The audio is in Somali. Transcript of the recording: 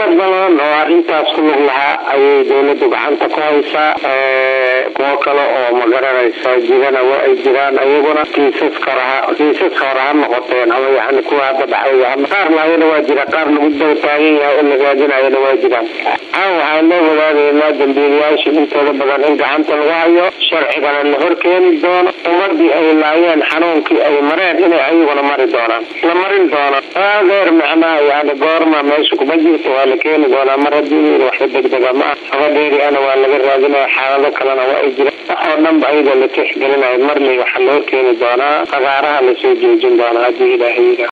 dad badan oo arrintaas ku lug lahaa ayay dawladdu gacanta ku haysaa kuwo kale oo magaranaysa jirana waa ay jiraan ayaguna kiisaska hore kiisaska hore ha noqoteen ama yani kuwa hadda dhacay qaar lahayana waa jira qaar lagu daba taagan yahay oo la raadinayana waa jiraan aa waxaan loo wadaadaynaa dambiilayaasha intooda badan in gacanta lagu hayo sharcigana la horkeeni doono ummadii ay laayeen xanuunkii ay mareen inay ayaguna mari doonaan la marin doono adeer macnaha yani goorma meesha kuma jirto waa la keeni doonaa mar haddii waxba degdega ma ah habadheeri ana waa laga raadinaya xaalado kalena waa ay jiraan wax oo dhanba ayadoo la tixgelinayo marley waxaa loo keeni doonaa fagaaraha lasoo joojin doonaa haddii ilaahay yidhaah